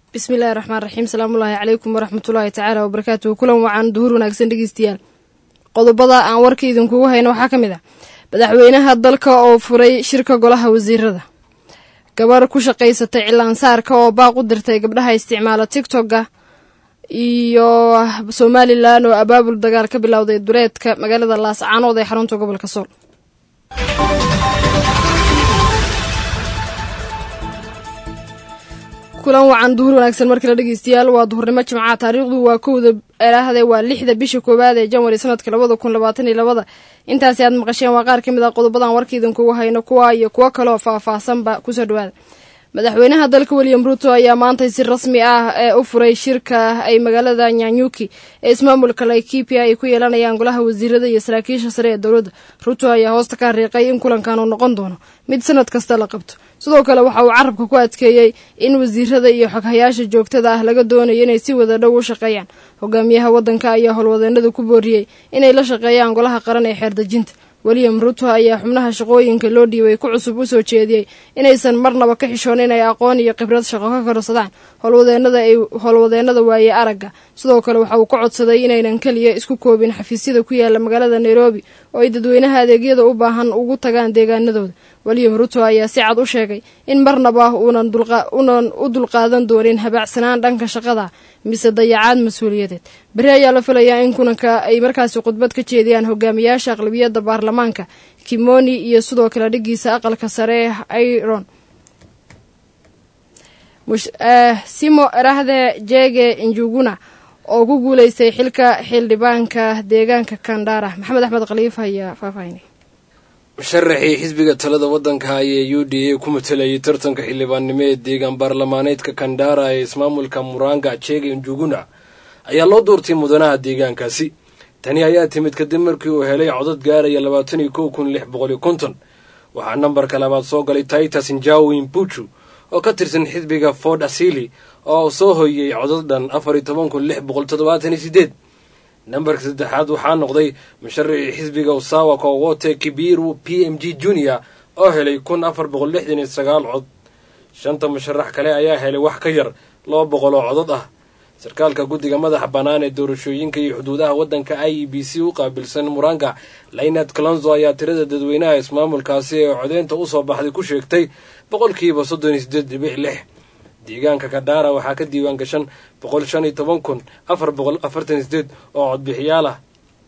bismillahi raxmaan raxiim salaamullaahi calaykum waraxmatullaahi tacaala wabarakaatuhu kulan wacan duhur wanaagsan dhegeystayaal qodobada aan warka idinkugu hayno waxaa ka mid ah madaxweynaha dalka oo furay shirka golaha wasiirada gabar ku shaqaysatay cilaansaarka oo baaq u dirtay gabdhaha isticmaala tigtogga iyo somalilan oo abaabul dagaal ka bilowday dureedka magaalada laascaanood ee xarunta gobolka sool kulan wacan duhur wanaagsan markale dhegeystayaal waa duhurnimo jimcaha taariikhdu waa kowda eraahde waa lixda bisha koowaad ee janwari sanadka labada kun labaatan iyo labada intaasi aad maqasheen waa qaar ka mid ah qodobadan warkaidinkugu hayno kuwa iyo kuwo kaleoo faah-faahsanba kusoo dhawaada madaxweynaha dalka william ruto ayaa maantay si rasmi ah ee u furay shirka ay magaalada nyanyuki ee ismaamulka laikipia ay ku yeelanayaan golaha wasiirada iyo saraakiisha sare ee dowladda ruto ayaa hoosta ka hariiqay in kulankan uu noqon doono mid sanad kasta la qabto sidoo kale waxa uu carabka ku adkeeyey in wasiirada iyo xoghayaasha joogtada ah laga doonayo inay si wada dhow u shaqeeyaan hogaamiyaha waddanka ayaa howlwadeenada ku booriyey inay la shaqeeyaan golaha qaran ee xeerdejinta william ruto ayaa xubnaha shaqooyinka loo dhiibay ku cusub u soo jeediyey inaysan marnaba ka xishoon inay aqoon iyo khibrad shaqo ka korsadaan howlwadeenada ay howlwadeenada waaye aragga sidoo kale waxa uu ka codsaday inaynan keliya isku koobin xafiisyada ku yaala magaalada nairobi oo ay dadweynaha adeegyada u baahan ugu tagaan deegaanadooda william ruto ayaa si cad u sheegay in marnaba uunan u dulqaadan doonin habaacsanaan dhanka shaqada mise dayacaad mas-uuliyadeed beri ayaa la filayaa in kulanka ay markaasi khudbad ka jeediyaan hogaamiyaasha aqlabiyadda baarlamaanka kimoni iyo sidoo kale dhigiisa aqalka sare iron simo erahde jege njuguna oo ku guuleystay xilka xildhibaanka deegaanka kandara maxamed axmed khaliif ayaa faahfaahinay musharaxii xisbiga talada waddanka ayee u d a ku matalayay tartanka xildhibaannimo ee deegaan baarlamaaneedka kandara ee ismaamulka muranga jege njuguna ayaa loo doortay mudanaha deegaankaasi tani ayaa timid kadib markii uu helay codad gaaraya labaatan iyo kow kun lix boqol iyo konton waxaa nambarka labaad soo galay titus njawin buju oo ka tirsan xisbiga ford asili oo soo hoyey codad dhan afar iyo toban kun lix boqol toddobaatan iyo sideed nambarka saddexaad waxaa noqday musharaxii xisbiga usawa kowote kibiru p m g junior oo helay kun afar boqol lixdan iyo sagaal cod shanta musharax kale ayaa helay wax ka yar laba boqol oo codod ah sarkaalka guddiga madaxa bannaan ee doorashooyinka iyo xuduudaha waddanka i e b c u qaabilsan muranga laynad calonzo ayaa tirada dadweynaha ismaamulkaasi ee codeynta usoo baxday ku sheegtay boqolkiiba soddon iyo sideed dhibic lix deegaanka kadhaara waxaa ka diiwaan gashan boqol shan iyo toban kun afar boqol afartan iyo sideed oo codbixiyaal ah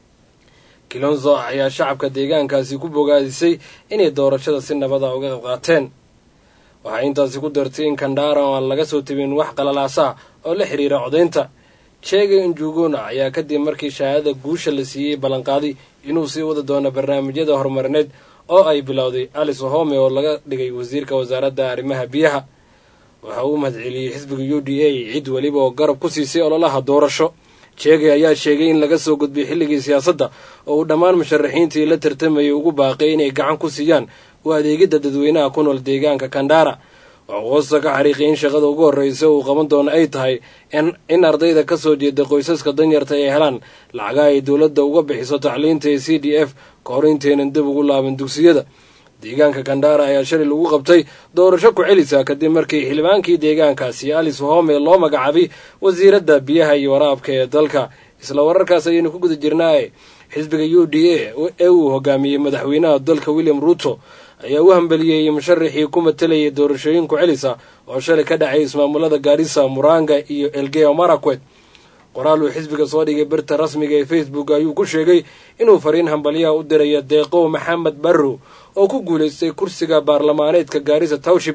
kilonzo ayaa shacabka deegaankaasi ku bogaadisay inay doorashada si nabada uga qayb qaateen waxay intaasi ku dartay in kandhaara oo aan laga soo tebin wax qalalaasa oo la xiriira codaynta jege njuguna ayaa kadib markii shahaadada guusha la siiyey ballanqaaday inuu sii wada doono barnaamijyada horumarineed oo ay bilowday alice ohome oo laga dhigay wasiirka wasaaradda arrimaha biyaha waxa uu mahadceliyey xisbiga u d a cid weliba oo garab ku siisay ololaha doorasho jege ayaa sheegay in laga soo gudbay xilligii siyaasadda oo uu dhammaan musharaxiintii la tartamayay ugu baaqay inay gacan ku siiyaan u adeegidda dadweynaha ku nool deegaanka kandhaara waxuu hoosta ka xariiqay in shaqada ugu horreysa uu qaban doono ay tahay in ardayda ka soo jeeda qoysaska danyarta ay helaan lacagaha ay dowladda uga bixiso tacliinta ee c d f ka hor intaynan dib ugu laaban dugsiyada deegaanka kandhaara ayaa shalay lagu qabtay doorasho ku celisa kadib markii xildhibaankii deegaankaasi alice home loo magacaabay wasiiradda biyaha iyo waraabka ee dalka isla wararkaas ayaynu ku guda jirnaaye xisbiga u d a ee uu hogaamiyey madaxweynaha dalka william ruto ayaa u hambeliyey musharaxii ku matalayay doorashooyinku celisa oo shalay ka dhacay ismaamulada gaarisa muranga iyo elgeo marakwet qoraal uu xisbiga soo dhigay birta rasmiga ee facebook ayuu ku sheegay inuu fariin hambalyaha u diraya deeqow maxamed barrow oo ku guulaystay kursiga baarlamaaneedka gaarisa towship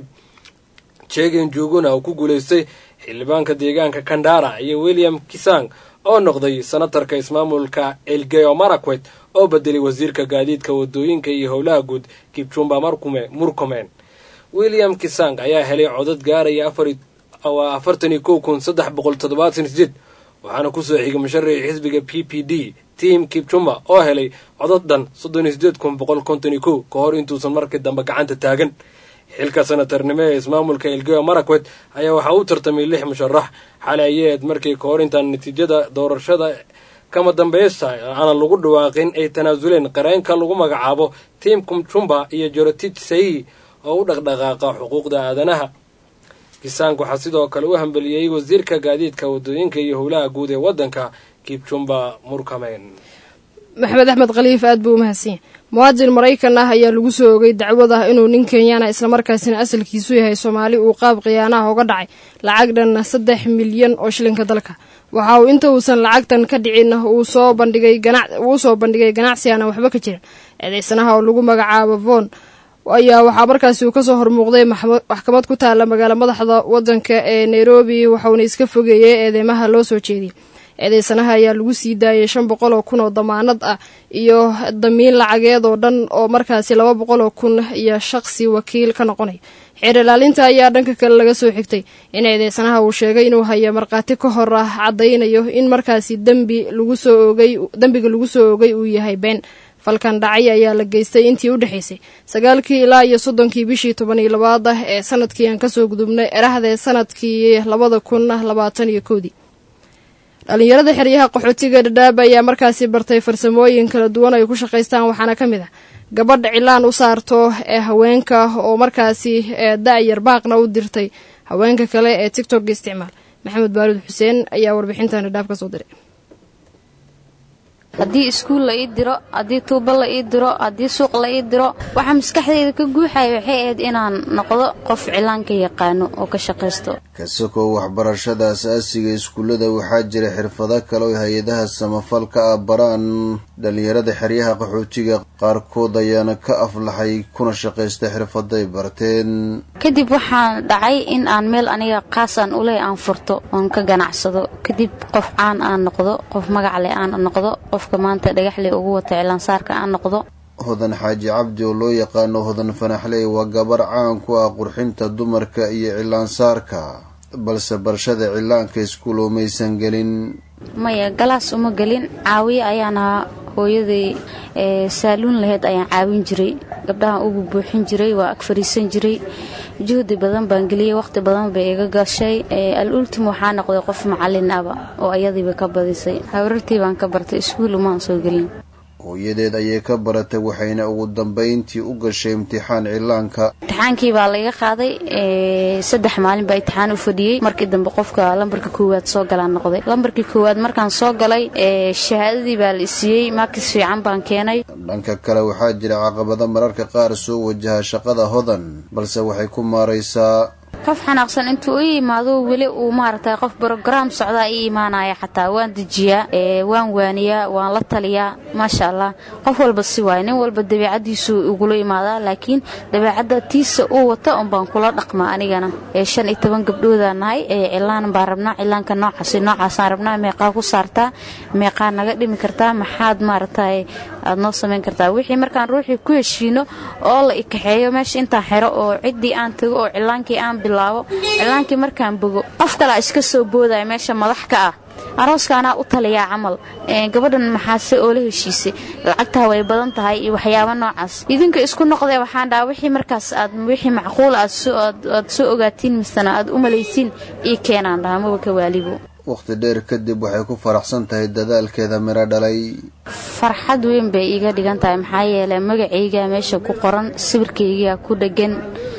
jegen juguna oo ku guulaystay xildhibaanka deegaanka kandara iyo william kisang oo noqday senatarka ismaamulka elgeo marakwet oo bedelay wasiirka gaadiidka wadooyinka iyo howlaha guud kibjumba markume murkomen william kisang ayaa helay codad gaaraya afartan iyo kow kun saddex boqol toddobaatan sideed waxaana kusoo xigay musharaxii xisbiga p p d tim kibjumba oo helay codad dhan soddon iyo sideed kun boqol konton iyo kow ka hor intuusan markii dambe gacanta taagan xilka senatarnimo ee ismaamulka elgeo marakwet ayaa waxaa u tartamay lix musharax xalay ayaed markii ka hor intaan natiijada doorashada kama dambaysta aanan lagu dhawaaqin ay tanaasuleen qareenka lagu magacaabo tim kumjumba iyo jorotich sayi oo u dhaqdhaqaaqa xuquuqda aadanaha kisaank waxaa sidoo kale u hambeliyey wasiirka gaadiidka wadooyinka iyo howlaha guud ee waddanka kibjumba murkameyn maxamed axmed khaliif aad buu u mahadsanya muwaadin maraykan ah ayaa lagu soo ogay dacwad ah inuu nin kenyaana islamarkaasina asalkiisu yahay soomaali uu qaab khiyaanaha uga dhacay lacag dhan saddex milyan oo shilinka dalka waxa uu inta uusan lacagtan ka dhicin uu soo bandhigay uu soo bandhigay ganacsi aanan waxba ka jirin eedeysanaha oo lagu magacaabo von ayaa waxaa markaasi uu kasoo hormuuqday maxkamad ku taala magaala madaxda wadanka ee nairobi waxauna iska fogeeyey eedeymaha loo soo jeediyey eedeysanaha ayaa lagu sii daayay shan boqol oo kun oo damaanad ah iyo damiin lacageed oo dhan oo markaasi laba boqol oo kun iyo shaqsi wakiil ka noqonaya xeer ilaalinta ayaa dhanka kale laga soo xigtay in eedeysanaha uu sheegay inuu hayo markhaati ka hor ah caddaynayo in markaasi dembi lagu soo oogay dembiga lagu soo oogay uu yahay been falkan dhacay ayaa la geystay intii u dhexaysay sagaalkii ilaa iyo soddonkii bishii toban iyo labaad ah ee sanadkii aan kasoo gudubnay erahdee sanadkii labada kun labaatan iyo koodii dhalinyarada xeryaha qaxootiga dhadhaab ayaa markaasi bartay farsamooyin kala duwan ay ku shaqaystaan waxaana ka mid ah gabadha cilaan u saarto ee haweenka oo markaasi da-yar baaqna u dirtay haweenka kale ee tigtok isticmaal maxamed baalud xuseen ayaa warbixintan dhadhaab ka soo diray haddii iskuul la ii diro haddii tuubo la ii diro haddii suuq la ii diro waxaa maskaxdayda ka guuxaya waxay ahayd inaan noqdo qof cilaanka yaqaano oo ka shaqaysto kasakoo waxbarashada asaasiga iskuullada waxaa jira xirfado kale oo hay-adaha samafalka ah baraan dhalinyarada xeryaha qaxootiga qaarkood ayaana ka aflaxay kuna shaqaysta xirfaday barteen kadib waxaan dhacay in aan meel aniga qaasaan uleh aan furto oon ka ganacsado kadib qof caan aan noqdo qof magacle aan noqdo qofka maanta dhagaxley ugu wata cilaansaarka aan noqdo hodan xaaji cabdi oo loo yaqaano hodan fanaxley waa gabar caan ku ah qurxinta dumarka iyo cilaansaarka balse barashada cilaanka iskuul oo maysan gelin maya galaas uma gelin caawiye ayaan ahaa hooyaday saaluun laheyd ayaan caawin jiray gabdhahan ugu buuxin jiray waa ag fariisan jiray juhdi badan baan geliyey waqti badan bay iga gashay al ultim waxaa noqday qof macalin aba oo ayadiiba ka badisay hawrartii baan ka bartay iskuul umaan soo gelin hooyadeed ayay ka baratay waxayna ugu dambayntii u gashay imtixaan cilaanka imtixaankii baa laga qaaday saddex maalin baa imtixaan u fadhiyey markii dambe qofka lambarka koowaad soo galaan noqday lambarkii koowaad markaan soo galay shahaadadii baa la isiiyey maakis fiican baan keenay dhanka kale waxaa jira caqabado mararka qaar soo wajaha shaqada hodan balse waxay ku maaraysaa qof xanaaqsan intuu i yimaado weli uu maaragtay qof brograam socdaa ii imaanaya xataa waan dejiyaa waan waaniyaa waan la taliyaa maasha allah qof walba si waaya nin walba dabeicadiisu igula imaadaa laakiin dabeicadda tiisa uu wata un baan kula dhaqmaa anigana shan iyo toban gabdhoodaan nahay cilaan baan rabnaa cilaanka noocaas noocaasaan rabnaa meeqaa ku saartaa meeqaa naga dhimi kartaa maxaad maaragtay aad noo samayn kartaa wixii markaan ruuxii ku heshiino oo la ikaxeeyo meesha intaan xero oo ciddii aan tago oo cilaankii aan bilaabo cilaankii markaan bogo qof kalaa iska soo boodaya meesha madax ka ah arooska anaa u taliyaa camal gabadhan maxaase oo la heshiisay lacagtaa way badan tahay iyo waxyaaba noocaas idinka isku noqdee waxaan dhaha wixii markaas aad wixii macquul aad soo ogaatiin misena aad u malaysiin ii keenaan dhaha maba ka waalibo waqti dheer kadib waxay ku faraxsan tahay dadaalkeeda miro dhalay farxad weyn bay iiga dhigan tahay maxaa yeelay magacaygaa meesha ku qoran sawirkaygaa ku dhegan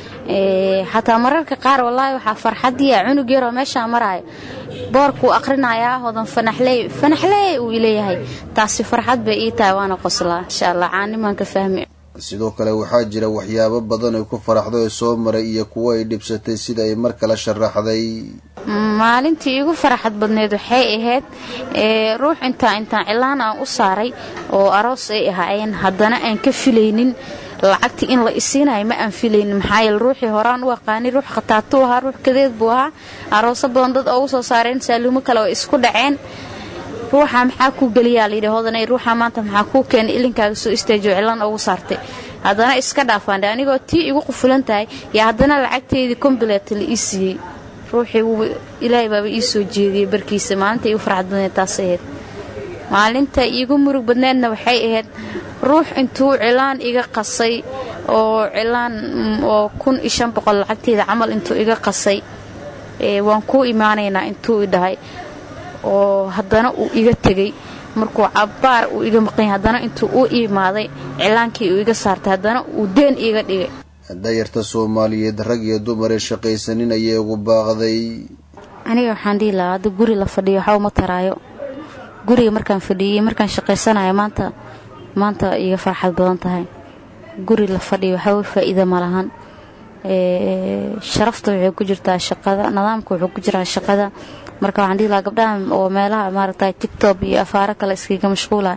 xataa mararka qaar wallaahi waxaa farxadiia cunug yaroo meeshaa maraayo boorkuu aqrinayaa hodan fanaxley fanaxley uu ileeyahay taasi farxad bay ii tahay waana qoslaa insha allah caanimaan ka fahmi sidoo kale waxaa jira waxyaabo badan ay ku faraxdo ee soo maray iyo kuwo ay dhibsatay sida ay mar kale sharaxday maalintii iigu faraxad badneed waxay ahayd ruux intaa intaan cilaan aan u saaray oo aroos ay ahaayeen haddana aan ka filaynin lacagtii in la isiinayo ma aan filaynin maxaa yeele ruuxii horaan u aqaanay ruux khataatuu ahaa ruux kadeed buu ahaa arooso badan dad oo u soo saareen saaluumo kale oo isku dhaceen ruuxa maxaa kuu geliyaa layidhi hodanay ruuxa maanta maxaa kuu keenay ilinkaaga soo istaajiyo cilaan ugu saartay haddana iska dhaafaandhe anigoo tii igu qufulan tahay yaa haddana lacagteydii kombileet la ii siiyey ruuxii wuu ilaahay baaba ii soo jeediyey barkiisa maalinta iigu farxad badneed taas ahayd maalinta iigu murug badneedna waxay ahayd ruux intuu cilaan iga qasay oo cilaan oo kun iyo shan boqol lacagteeda camal intuu iga qasay waan kuu imaanaynaa intuu i dhahay oo haddana uu iga tegey markuu cabbaar uu iga maqanya haddana intuu u imaaday cilaankii uu iga saartay haddana uu deen iiga dhigay dayarta soomaaliyeed rag iyo dumar ee shaqaysanin ayay ugu baaqday aniga waxaan dhihi lahaa hadda guri la fadhiyo waxba uma taraayo guriga markaan fadhiyey markaan shaqaysanayo maanta maanta iga farxad badan tahay guri la fadhiyo waxba faa'iida ma lahan sharafta waxay ku jirtaa shaqada nidaamka wuxuu ku jiraa shaqada marka waxaan dhihi lahaa gabdhaha oo meelaha maaragtay tictob iyo afaaro kale iskaga mashquula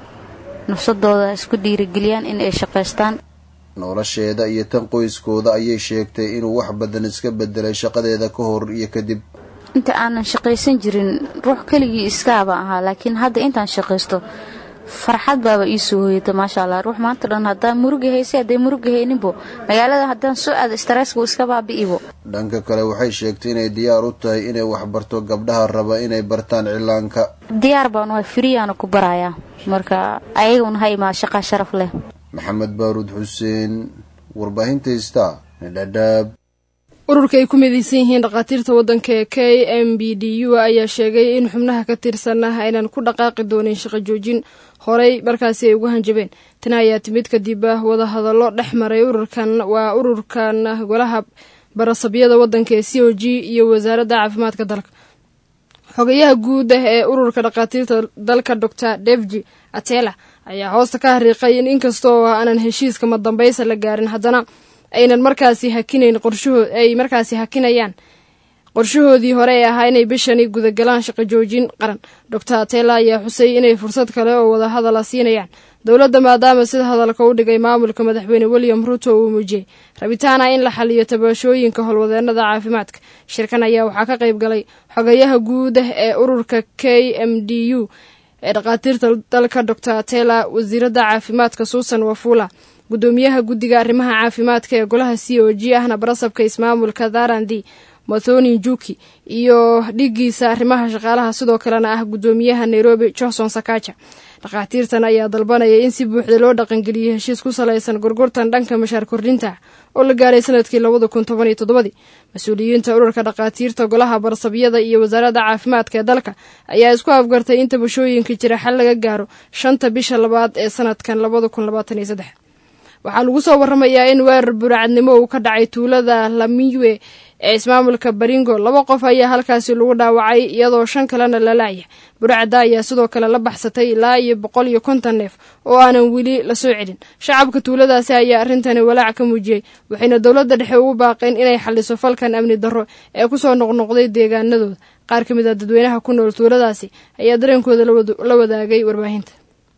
nafsadooda isku dhiirigeliyaan in ay shaqaystaan nolosheeda iyo tan qoyskooda ayay sheegtay inuu wax badan iska bedelay shaqadeeda ka hor iyo kadib inta aanan shaqaysan jirin ruux keligii iskaaba ahaa laakiin hadda intaan shaqaysto farxad baaba ii soo hoyata maasha allah ruux maanta dhan haddaan murugi haysay hadday murugi hayninbo magaalada haddaan soo aado stresska iska baabi'ibo dhanka kale waxay sheegtay inay diyaar u tahay inay waxbarto gabdhaha raba inay bartaan cilaanka diyaar baan waa firiyaana ku barayaa marka ayaguna ha imaa shaqa sharaf leh maxamed baaruud xuseen warbaahinta ista dhadhaab ururka ay ku midaysan yihiin dhakhaatiirta waddanka ee k m b d u ayaa sheegay in xubnaha ka tirsanah aynan ku dhaqaaqi doonin shaqo joojin horey markaasi ay ugu hanjabeen tani ayaa timid kadib wadahadallo dhex maray ururkan waa ururkan golaha barasabyada waddanka ee c o g iyo wasaaradda caafimaadka dalka xogayaha guud ah ee ururka dhakhaatiirta dalka doctor devji atela ayaa hoosta ka hariiqay in inkasta oo aanan heshiiska madambaysa la gaarin haddana aynan markaasi hakinayn qorshahood ay markaasi hakinayaan qorshahoodii hore ee ahaa inay bishani gudagalaan shaqo joojin qaran doctor atela ayaa xusay inay fursad kale oo wadahadala siinayaan dowladda maadaama sida hadalka u dhigay maamulka madaxweyne william ruto uu muujiyey rabitaana in la xaliyo tabashooyinka howlwadeenada caafimaadka shirkan ayaa waxaa ka qayb galay xogayaha guud ah ee ururka k m d u ee dhakhaatiirta dalka doctor atela wasiiradda caafimaadka suusan wafula gudoomiyaha guddiga arrimaha caafimaadka ee golaha c o g ahna barasabka ismaamulka tharandi mathoni njuki iyo dhigiisa arrimaha shaqaalaha sidoo kalena ah gudoomiyaha nairobi johnson sakaja dhakhaatiirtan ayaa dalbanaya in si buuxda loo dhaqangeliyo heshiis ku salaysan gorgortan dhanka mashaar kordhinta oo la gaaray sanadkii labada kun toban iyo toddobadii mas-uuliyiinta ururka dhakhaatiirta golaha barsabyada iyo wasaaradda caafimaadka ee dalka ayaa isku afgartay in tabashooyinka jira xal laga gaaro shanta bisha labaad ee sanadkan labada kun labaatan iyo saddex waxaa lagu soo waramayaa in weerar buracadnimo uu ka dhacay tuulada lamiwe ee ismaamulka baringo laba qof ayaa halkaasi lagu dhaawacay iyadoo shan kalena la laaya buracda ayaa sidoo kale la baxsatay ilaa iyo boqol iyo konton neef oo aanan weli lasoo celin shacabka tuuladaasi ayaa arrintani walaac ka muujiyey waxayna dowladda dhexe ugu baaqeen inay xaliso falkan amni darro ee kusoo noqnoqday deegaanadooda qaar ka mid a dadweynaha ku nool tuuladaasi ayaa dareenkooda la wadaagay warbaahinta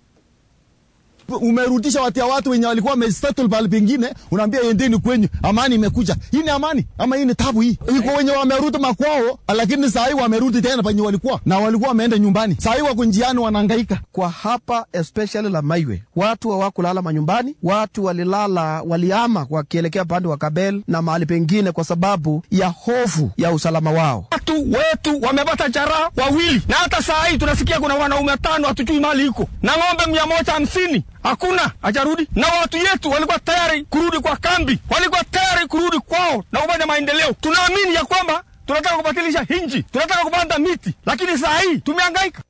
umerudisha watia watu wenye walikuwa wamesettle pahali pengine, unaambia endeni kwenyu, amani imekuja. Hii ni amani ama hii ni tabu? Hii iko wenye wamerudi makwao, lakini saa hii wamerudi tena penye walikuwa na walikuwa wameenda nyumbani, saa hii wako njiani wanahangaika. Kwa hapa especially la Maiwe, watu hawakulala manyumbani, watu walilala, waliama wakielekea pande wa Kabel na mahali pengine, kwa sababu ya hofu ya usalama wao. Watu wetu wamepata jaraha wawili, na hata saa hii tunasikia kuna wanaume tano, hatujui mali iko na ng'ombe mia moja hamsini hakuna ajarudi, na watu yetu walikuwa tayari kurudi kwa kambi, walikuwa tayari kurudi kwao na kufanya maendeleo. Tunaamini ya kwamba tunataka kubatilisha hinji, tunataka kupanda miti, lakini saa hii tumehangaika.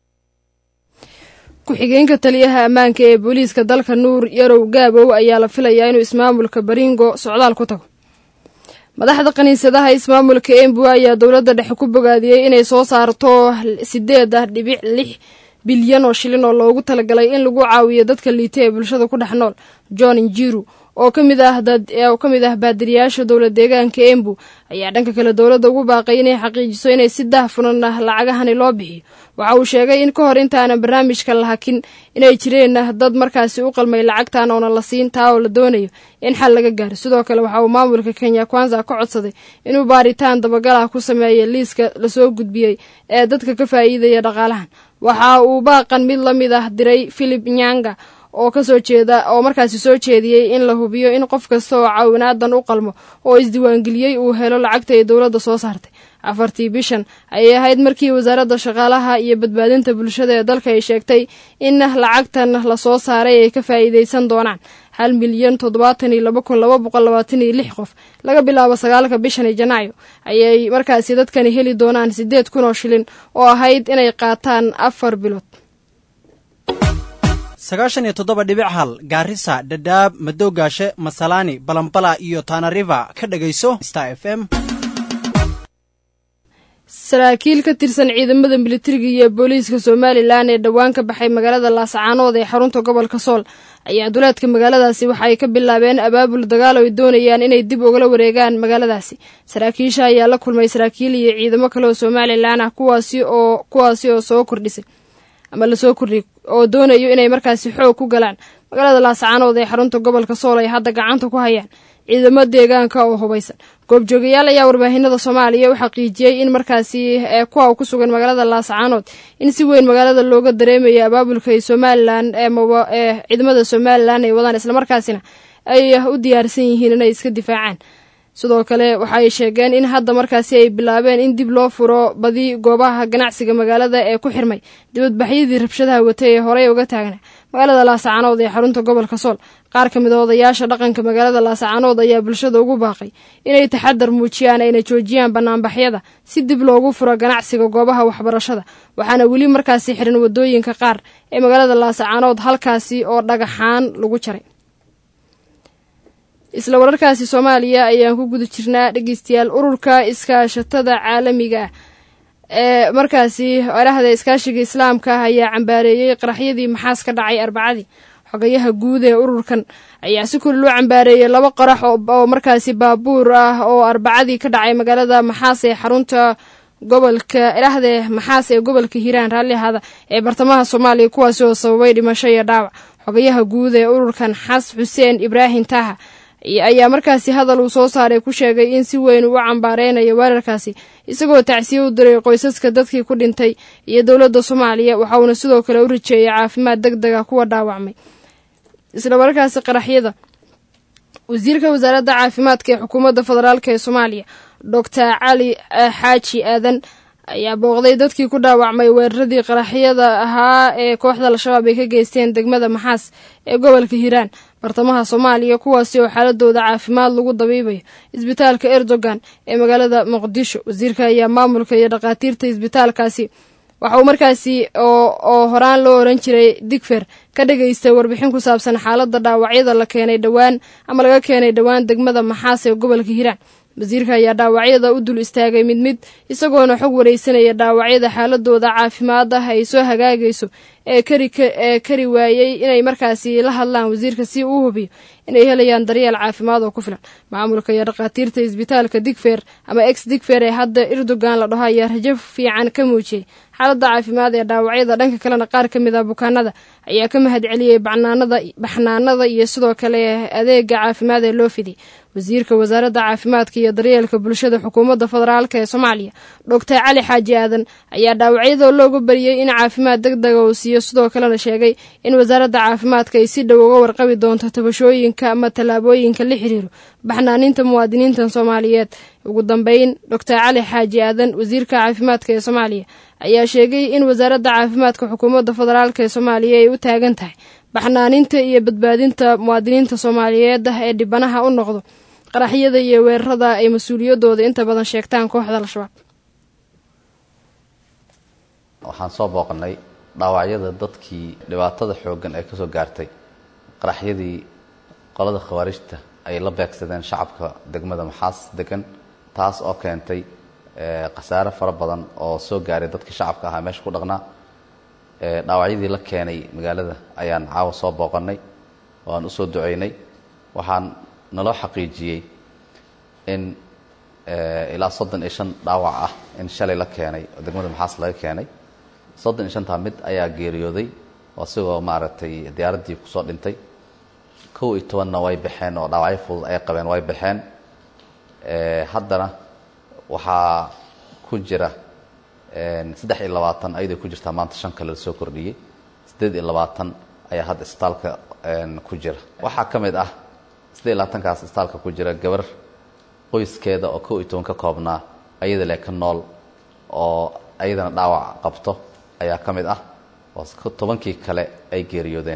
ku-xigeenka taliyaha ammaanka ee booliiska dalka nuur yarow gaabow ayaa la filayaa inuu ismaamulka baringo socdaal ku tago madaxda kiniisadaha ismaamulka embu ayaa dowladda dhexe ku bogaadiyey inay soo saarto sideed ah dhibic lix bilyan oo shilin oo loogu talagalay in lagu caawiyo dadka liita ee bulshada ku dhex nool john njiru oo kamid ah oo ka mid ah baadiriyaasha dowla deegaanka embu ayaa dhanka kale dowladda ugu baaqay inay xaqiijiso inay si daahfunan ah lacagahani loo bixiyo waxa uu sheegay in ka hor intaanan barnaamijka la hakin inay jireen dad markaasi u qalmay lacagtan oona la siin taa oo la doonayo in xal laga gaaro sidoo kale waxa uu maamulka kenya kwanza ka codsaday inuu baaritaan dabagal ah ku sameeya liiska lasoo gudbiyey ee dadka ka faa'iidaya dhaqaalahan waxa uu baaqan mid la mid ah diray philip nyanga oo kasoo jeeda oo markaasi soo jeediyey in la hubiyo in qof kasta oo caawinaadan u qalmo oo isdiiwaangeliyey uu helo lacagta ay dowladda soo saartay afartii bishan ayay ahayd markii wasaaradda shaqaalaha iyo badbaadinta bulshada ee dalka ay sheegtay in lacagtan lasoo saaray ay ka faa'iidaysan doonaan hal milyan toddobaatan iyo laba kun laba boqol labaatan iyo lix qof laga bilaabo sagaalka bishani janaayo ayay markaasi dadkani heli doonaan siddeed kun oo shilin oo ahayd inay qaataan afar bilood sagaashan iyo toddoba dhibic hal gaarisa dhadhaab madowgaashe masalaani balambala iyo tanariva ka dhegayso star f m saraakiil ka tirsan ciidamada militariga iyo booliiska somalilan ee dhowaan ka baxay magaalada laascaanood ee xarunta gobolka sool ayaa duleedka magaaladaasi waxa ay ka bilaabeen abaabul dagaal oo ay doonayaan inay dib ugala wareegaan magaaladaasi saraakiisha ayaa la kulmay saraakiil iyo ciidamo kale oo somalilan ah kuwaasi oo kuwaasi oo soo kordhisay ama lasoo kordhiyay oo doonayo inay markaasi xoog ku galaan magaalada laascaanood ee xarunta gobolka sool ay hadda gacanta ku hayaan ciidamo deegaanka oo hubaysan goobjoogayaal ayaa warbaahinada soomaaliya u xaqiijiyey in markaasi kuwa ku sugan magaalada laascaanood in si weyn magaalada looga dareemayo abaabulka ay somalilan ee ciidamada somalilan ay wadaan islamarkaasina ay u diyaarsan yihiin inay iska difaacaan sidoo kale waxa ay sheegeen in hadda markaasi ay bilaabeen in dib loo furo badi goobaha ganacsiga magaalada ee ku xirmay dibadbaxyadii rabshadaha watay ee horey uga taagna magaalada laascaanood ee xarunta gobolka sool qaar ka mid a odayaasha dhaqanka magaalada laascaanood ayaa bulshada ugu baaqay inay taxadar muujiyaan ayna joojiyaan banaanbaxyada si dib loogu furo ganacsiga goobaha waxbarashada waxaana weli markaasi xiran wadooyinka qaar ee magaalada laascaanood halkaasi oo dhagaxaan lagu jaray isla wararkaasi soomaaliya ayaan ku guda jirnaa dhegeystayaal ururka iskaashatada caalamiga ah ee markaasi erahda iskaashiga islaamka ah ayaa cambaareeyey qaraxyadii maxaas ka dhacay arbacadii xogayaha guud ee ururkan ayaa si kuli loo cambaareeyey laba qarax oo markaasi baabuur ah oo arbacadii ka dhacay magaalada maxaas ee xarunta gobolka erahde maxaas ee gobolka hiiraan raalli ahaada ee bartamaha soomaaliya kuwaasi oo sababay dhimasho iyo dhaawac xogayaha guud ee ururkan xas xuseen ibraahim taaha ayaa markaasi hadal uu soo saaray ku sheegay in si weyn uu u cambaareynayo weerarkaasi isagoo tacsiye u diray qoysaska dadkii ku dhintay iyo dowladda soomaaliya waxa uuna sidoo kale u rajeeyay caafimaad deg dega kuwa dhaawacmay isla markaasi qaraxyada wasiirka wasaaradda caafimaadka ee xukuumadda federaalk ee soomaaliya doctor cali xaaji aadan ayaa booqday dadkii ku dhaawacmay weeraradii qaraxyada ahaa ee kooxda al-shabaab ay ka geysteen degmada maxaas ee gobolka hiiraan bartamaha soomaaliya kuwaasi oo xaaladooda caafimaad lagu dabiibayo isbitaalka erdogan ee magaalada muqdisho wasiirka ayaa maamulka iyo dhakhaatiirta isbitaalkaasi waxa uu markaasi oo horaan loo oran jiray digfer ka dhagaystay warbixin ku saabsan xaaladda dhaawacyada la keenay dhowaan ama laga keenay dhowaan degmada maxaas ee gobolka hiiraan wasiirka ayaa dhaawacyada u dul istaagay mid mid isagoona xog wareysanaya dhaawacyada xaaladooda caafimaad ah ay soo hagaagayso ee ee kari waayey inay markaasi la hadlaan wasiirka si uu hubiyo inay helayaan daryeel caafimaad oo ku filan maamulka iyo dhakhaatiirta isbitaalka digfer ama ex digfer ee hadda erdogan la dhaho ayaa rajo fiican ka muujiyey xaaladda caafimaad ee dhaawacyada dhanka kalena qaar ka mid ah bukaanada ayaa ka mahad celiyey baxnaanada iyo sidoo kale adeega caafimaad ee loo fidiyay wasiirka wasaaradda caafimaadka iyo daryeelka bulshada xukuumadda federaalk ee soomaaliya doctor cali xaaji aadan ayaa dhaawacyada loogu bariyey in caafimaad deg dega uu siiyo sidoo kalena sheegay in wasaaradda caafimaadka ay si dhow uga warqabi doonto tabashooyinka ama tallaabooyinka la xiriiro baxnaaninta muwaadiniintan soomaaliyeed ugu dambeyn doctor cali xaaji aadan wasiirka caafimaadka ee soomaaliya ayaa sheegay in wasaaradda caafimaadka xukuumadda federaalk ee soomaaliya ay u taagan tahay baxnaaninta iyo badbaadinta muwaadiniinta soomaaliyeed ah ee dhibanaha u noqdo qaraxyada iyo weerarada ay mas-uuliyadooda inta badan sheegtaan kooxda al-shabaab waxaan soo booqanay dhaawacyada dadkii dhibaatada xooggan ee kasoo gaartay qaraxyadii qolada khawaarijta ay la beegsadeen shacabka degmada maxaas degan taas oo keentay khasaare fara badan oo soo gaaray dadkii shacabka ahaa meesha ku dhaqnaa dhaawacyadii la keenay magaalada ayaan caawa soo booqanay oo aan usoo duceynay waxaan naloo xaqiijiyey in ilaa soddon iyo shan dhaawac ah in shalay la keenay oo degmada maxaas laga keenay soddon iyo shantaa mid ayaa geeriyooday oo asigoo maaragtay diyaaraddii kusoo dhintay kow iyo tobanna way baxeen oo dhaawacyo fudud ay qabeen way baxeen haddana waxaa ku jira saddex iyo labaatan ayaday ku jirtaa maanta shan kale lasoo kordhiyey siddeed iyo labaatan ayaa hadda isbitaalka ku jira waxaa ka mid ah siddeed iyo labaatankaas isbitaalka ku jira gabar qoyskeeda oo kow iyo toban ka koobnaa ayada le ka nool oo ayadana dhaawac qabto ayaa ka mid ah oo tobankii kale ay geeriyoodeen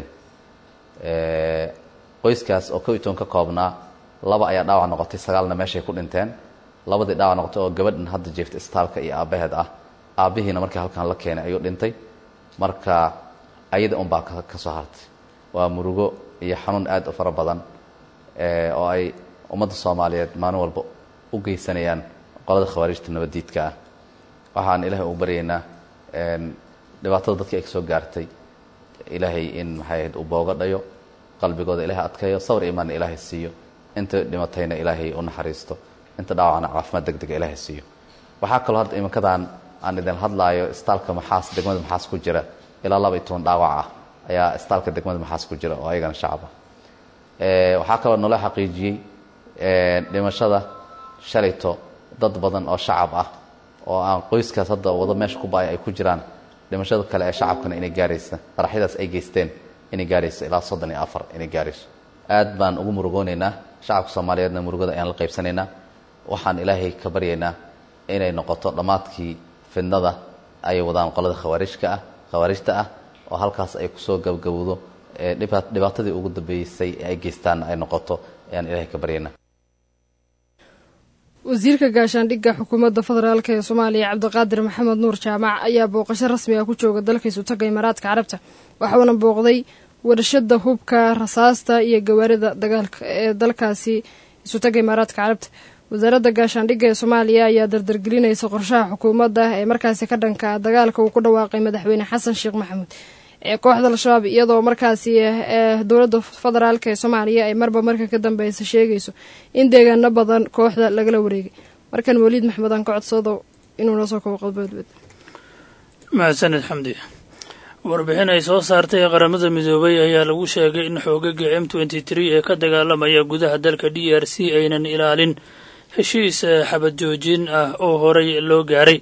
qoyskaas oo kow iyo toban ka koobnaa laba ayaa dhaawac noqotay sagaalna meeshay ku dhinteen labadii dhaawac noqotay oo gabadhan hadda jeefta isbitaalka iyo aabbaheed ah aabbihiina markii halkan la keenay ayuu dhintay marka ayada unbaa ka soo hartay waa murugo iyo xanuun aad u fara badan oo ay ummadda soomaaliyeed maalin walba u geysanayaan qolada khawaarijta nabaddiidka ah waxaan ilaahay ugu baryaynaa dhibaatada dadkii ay ka soo gaartay ilaahay in maxay ahayd uu booga dhayo qalbigooda ilaahay adkeeyo sawir imaanna ilaahay siiyo inta dhimatayna ilaahay u naxariisto inta dhaawacna caafimaad deg dega ilaahay siiyo waxaa kaloo hadda iminkadan aan idin hadlaayo istaalka maxaas degmada maxaas ku jira ilaa laba iyo toban dhaawac ah ayaa istaalka degmada maxaas ku jira oo ayagana shacab ah waxaa kaloo naloo xaqiijiyey dhimashada shalayto dad badan oo shacab ah oo aan qoyskaas hadda wado meesha ku baaya ay ku jiraan dhimashada kale ee shacabkana inay gaaraysa qaraxyadaas ay geysteen inay gaarayso ilaa soddon iyo afar inay gaarayso aad baan ugu murugoonaynaa shacabka soomaaliyeedna murugada ayaan la qaybsanaynaa waxaan ilaahay ka baryaynaa inay noqoto dhammaadkii fidnada ay wadaan qolada khawaarijka ah khawaarijta ah oo halkaas ay kusoo gabgabowdo dhibaatadii ugu dambeysay ee ay geystaan ay noqoto ayaan ilaahay ka baryaynaa wasiirka gaashaandhigga xukuumadda federaalk ee soomaaliya cabdiqaadir maxamed nuur jaamac ayaa booqasho rasmi ah ku jooga dalka isutaga imaaraadka carabta waxauna booqday warshada hubka rasaasta iyo gawaarida dagaalka ee dalkaasi isutaga imaaraadka carabta wasaaradda gaashaandhigga ee soomaaliya ayaa dardargelinaysa qorshaha xukuumadda ee markaasi ka dhanka dagaalka uu ku dhawaaqay madaxweyne xasan sheekh maxamuud ee kooxda al-shabaab iyadoo markaasi ee dowladda federaalk ee soomaaliya ay marba marka ka dambeysa sheegayso in deegaano badan kooxda lagala wareegay markan waliid maxmed aan ka codsado inuu noo soo kabo qodboodbed mahadsaned xamdi warbixin ay soo saartay qaramada midoobay ayaa lagu sheegay in xoogaga m twenty three ee ka dagaalamaya gudaha dalka d r c aynan ilaalin heshiis xabad joojin ah oo horey loo gaaray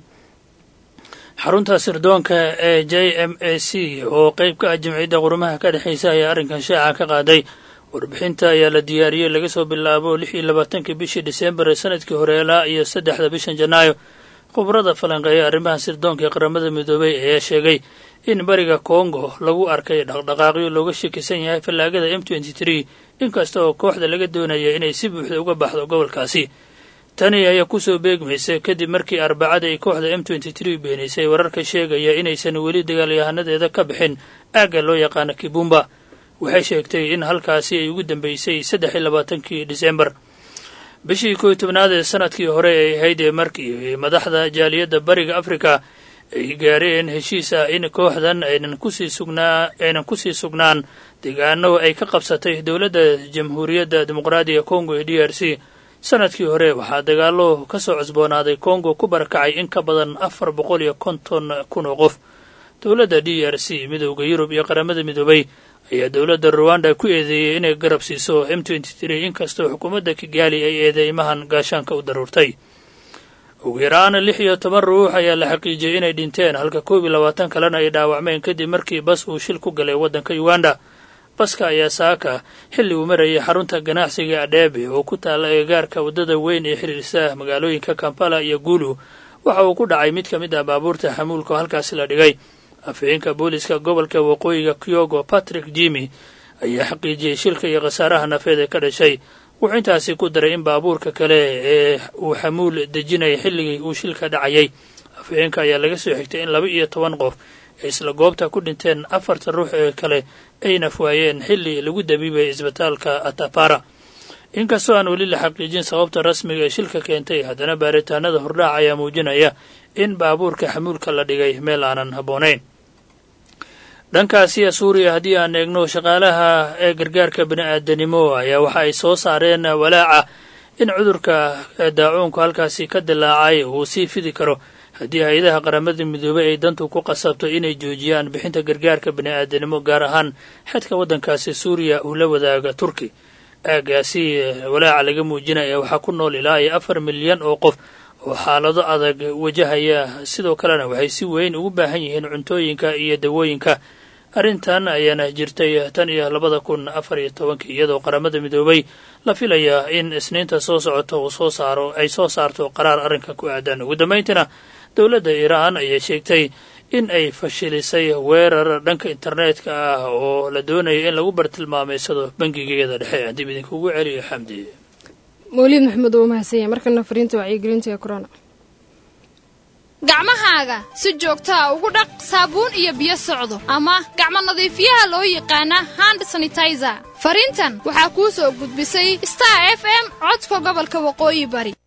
xarunta sirdoonka ee j m a c oo qeyb ka ah jimciyadda qurumaha ka dhexeysa ayaa arrinkan shaaca ka qaaday warbixinta ayaa la diyaariyey laga soo bilaabo lix iyo labaatankii bishii disembar ee sanadkii hore ilaa iyo saddexda bishan janaayo khubrada falanqeeya arrimaha sirdoonka ee qaramada midoobay ayaa sheegay in bariga kongo lagu arkay dhaqdhaqaaqyo looga shakisan yahay fallaagada m twenty three inkasta oo kooxda laga doonaya inay si buuxda uga baxdo gobolkaasi tani ayaa kusoo beegmaysa kadib markii arbacada ay kooxda m twenty three beenaysay wararka sheegaya inaysan weli dagaalyahanadeeda ka bixin aagga loo yaqaano kibumba waxay sheegtay in halkaasi ay ugu dambeysay saddex iyo labaatankii disembar bishii kow iyo tobnaad ee sanadkii hore ay ahayd ee markii madaxda jaaliyadda bariga afrika ay gaareen heshiis ah in kooxdan aynan kusii sugnaa aynan kusii sugnaan deegaano ay ka qabsatay dowladda jamhuuriyadda dimuqraadiga kongo ee d r c sanadkii hore waxaa dagaallo ka soo cusboonaaday kongo ku barakacay in ka badan afar boqol iyo konton kun oo qof dowladda d r c midowda yurub iyo qaramada midoobay ayaa dowladda ruwanda ku eedeeyey inay garab siiso m twenty three inkastoo xukuumadda kigaali ay eedeymahan gaashaanka u daruurtay ugu yaraan lix iyo toban ruux ayaa la xaqiijiyey inay dhinteen halka koob iyo labaatan kalena ay dhaawacmeen kadib markii bas uu shil ku galay waddanka uganda baska ayaa saaka xilli uu marayay xarunta ganacsiga adheebe oo ku taalla eegaarka waddada weyn ee xiriirsa magaalooyinka kampala iyo guulu waxa uu ku dhacay mid ka mid ah baabuurta xamuulka oo halkaasi la dhigay afhayeenka booliska gobolka waqooyiga kyogo patrick jimi ayaa xaqiijiyey shilka iyo khasaaraha nafeed ee ka dhashay wuxuu intaasi ku daray in baabuurka kale ee uu xamuul dejinayay xilligii uu shilka dhacayay afhayeenka ayaa laga soo xigtay in laba iyo toban qof ay isla goobta ku dhinteen afarta ruux ee kale ayna fuwaayeen xilli lagu dabiibay isbitaalka atapara inkastoo aan weli la xaqiijin sababta rasmiga ee shilka keentay haddana baaritaanada hordhaac ayaa muujinaya in baabuurka xamuulka la dhigay meel aanan habboonayn dhankaasiya suuriya haddii aan eegno shaqaalaha ee gargaarka bini-aadanimo ayaa waxa ay soo saareen walaaca in cudurka daacuunku halkaasi ka dilaacay uu sii fidi karo haddii hay-adaha qaramada midoobey ay dantu ku qasabto inay joojiyaan bixinta gargaarka bini-aadanimo gaar ahaan xedka waddankaasi suuriya uu la wadaaga turki aagaasi walaaca laga muujinaya waxaa ku nool ilaa iyo afar milyan oo qof oo xaalado adag wajahaya sidoo kalena waxay si weyn ugu baahan yihiin cuntooyinka iyo dawooyinka arrintan ayaana jirtay tan iyo labada kun afar iyo tobankii iyadoo qaramada midoobay la filaya in isniinta soo socota uu soo saaro ay soo saarto qaraar arrinka ku aadan ugu dambayntiina dowladda iiraan ayaa sheegtay in ay fashilisay weerar dhanka internetka ah oo la doonaya in lagu bartilmaameysado bangigeeda dhexe haddib idinkugu celiyo xamdi mawliid maxamed oo mahadsan yahay markana fariinta wacyigelinta ee corona gacmahaaga si joogtaa ugu dhaq saabuun iyo biyo socdo ama gacmo nadiifiyaha loo yaqaana hand sanitizer fariintan waxaa kuu soo gudbisay star f m codka gobolka waqooyi bari